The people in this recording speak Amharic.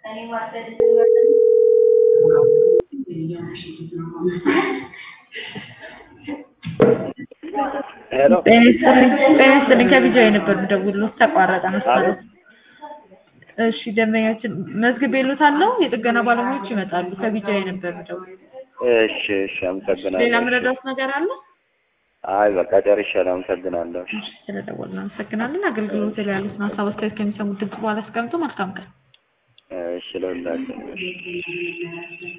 ሄሎ ጤና ይስጥልኝ ጤና ይስጥልኝ ከቢጃ የነበር የምደውልልዎት ተቋረጠ መሰለኝ። እሺ ደንበኛችን መዝግቤልዎታለሁ የጥገና ባለሙያዎች ይመጣሉ ከቢጃ የነበር የምደውልልዎት። እሺ እሺ አመሰግናለሁ ሌላ እሺ። ምረዳዎት ነገር አለ? አይ በቃ ጨርሻለሁ አመሰግናለሁ እሺ እሺ ስለደወልን እናመሰግናለን። አገልግሎት ላይ ያሉትን ሀሳብ አስተያየት ከሚሰሙት ድምጽ በኋላ አስቀምጡ። መልካም ቀን። እሺ ለሁላችንም እሺ